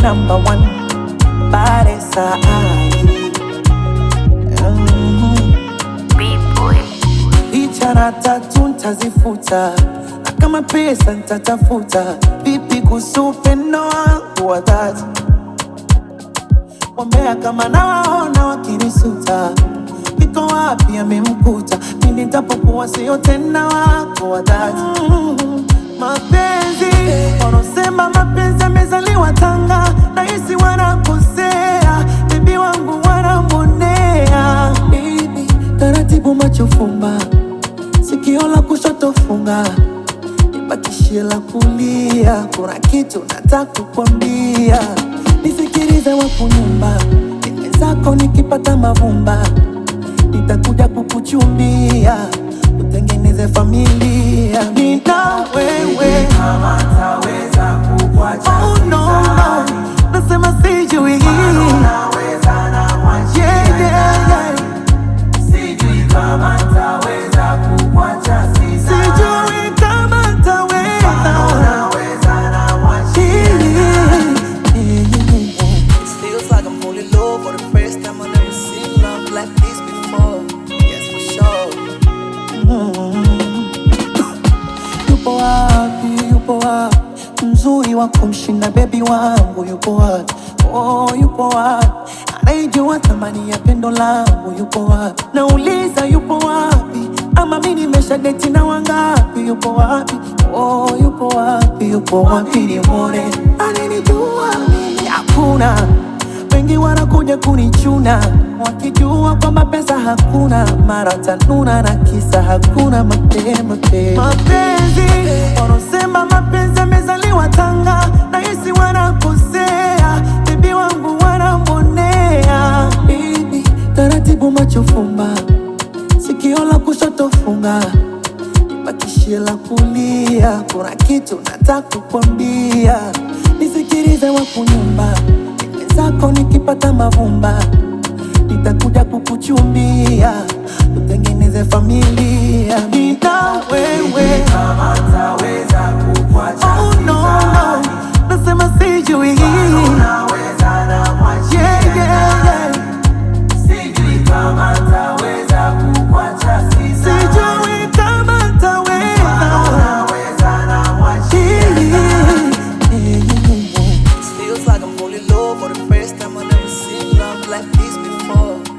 number one Baresa Bichara tatu ntazifuta na kama pesa ntatafuta vipi kuhusu upendo wangu wa dhati Wambea kama nawaona wakinisuta, iko wapi amemkuta? Pindi nitapokuwa sio tena wako wa dhati. Mm, Mapenzi wanaosema mapenzi amezaliwa Tanga, nahisi wanakosea, bibi wangu wanamwonea. Baby, taratibu macho fumba, sikio la kushoto funga nibakishie la kulia. Kuna kitu nataka kukwambia, nisikilize wakunyumba nime zako nikipata mavumba, nitakuja kukuchumbia, tutengeneze familia nina wewe. kama taweza kukuacha Oh, no, no. Nasema sijui naweza na mwachi yeah, yeah, yeah. sijui kama taweza kukuacha sisa Sijui kama ntaweza naweza na mwachi It feels like I'm falling low for the first time. I've never seen love like this before. Yes, for sure. yupo wapi, yupo wapi mzuri wa kumshinda bebi wangu yupo wapi? Oh, yupo wapi anayejua thamani ya pendo langu yupo wapi? Nauliza yupo wapi? Ama mi nimesha deti na wangapi? Yupo wapi? Oh, yupo wapi? Yupo wapi nimwone ananijua mimi? Hakuna wengi wanakuja kunichuna wakijua kwamba pesa hakuna, mara tanuna na kisa hakuna mapema pema. Mapenzi wanaosema mapenzi amezaliwa Tanga, nahisi wanakosea, bibi wangu wanamwonea. Baby, taratibu macho fumba, sikio la kushoto funga bakishie la kulia. Kuna kitu nataka kukwambia, nisikilize wakunyumba zako nikipata mavumba nitakuja kukuchumbia, tutengeneze familia nina wewe. kama taweza kukuacha Oh, no, no. Nasema sijui naweza na mwachi yeah, yeah, yeah. sijui kama taweza kukuacha sisa Sijui kama ntaweza naweza na mwachi It feels like I'm falling low for the first time. I've never seen love like this before.